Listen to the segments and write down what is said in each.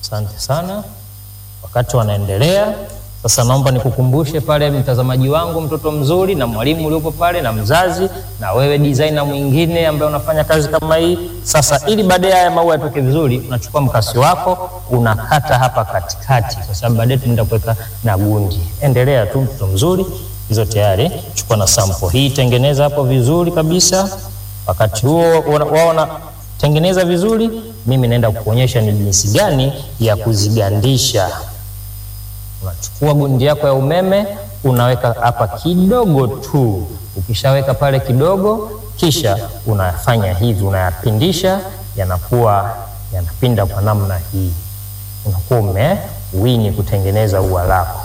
Asante sana. Wakati wanaendelea sasa, naomba nikukumbushe pale, mtazamaji wangu, mtoto mzuri, na mwalimu uliopo pale, na mzazi, na wewe designer mwingine ambaye unafanya kazi kama hii. Sasa ili baadaye haya maua yatoke vizuri, unachukua mkasi wako unakata hapa katikati, kwa sababu baadaye tunaenda kuweka na gundi. Endelea tu, mtoto mzuri, hizo tayari. Chukua na sample hii, tengeneza hapo vizuri kabisa. Wakati huo waona tengeneza vizuri, mimi naenda kukuonyesha ni jinsi gani ya kuzigandisha. Unachukua gundi yako ya umeme unaweka hapa kidogo tu. Ukishaweka pale kidogo, kisha unafanya hivi, unayapindisha, yanakuwa yanapinda kwa namna hii, unakuwa umewini kutengeneza ua lako.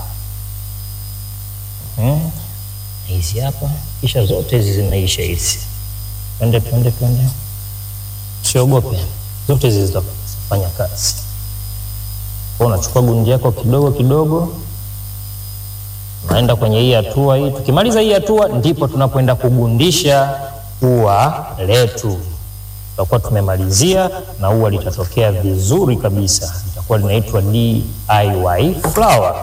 Hmm. Hizi hapa, kisha zote hizi zinaisha hizi. Twende, twende, twende, usiogope, zote hizi zitafanya kazi. Kwa unachukua gundi yako kidogo kidogo, unaenda kwenye hii hatua hii. Tukimaliza hii hatua, ndipo tunapoenda kugundisha ua letu. Tutakuwa tumemalizia na ua litatokea vizuri kabisa, litakuwa linaitwa DIY flower.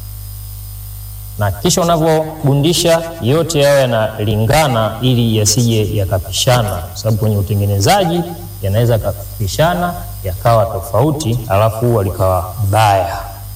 Na kisha unavyogundisha yote yao yanalingana, ili yasije yakapishana, kwa sababu kwenye utengenezaji yanaweza yakapishana yakawa tofauti, alafu ua likawa baya.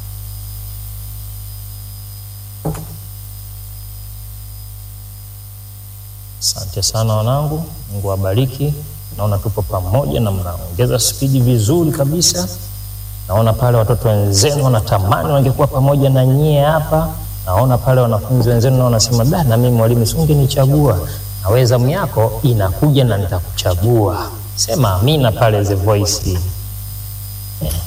Asante sana wanangu, Mungu awabariki. Naona tupo pamoja na mnaongeza spidi vizuri kabisa. Naona pale watoto wenzenu wanatamani wangekuwa pamoja na nyie hapa. Naona pale wanafunzi wenzenu na wanasema da, na mimi mwalimu, si ungenichagua? Na wewe zamu yako inakuja na nitakuchagua. Sema amina pale The Voice.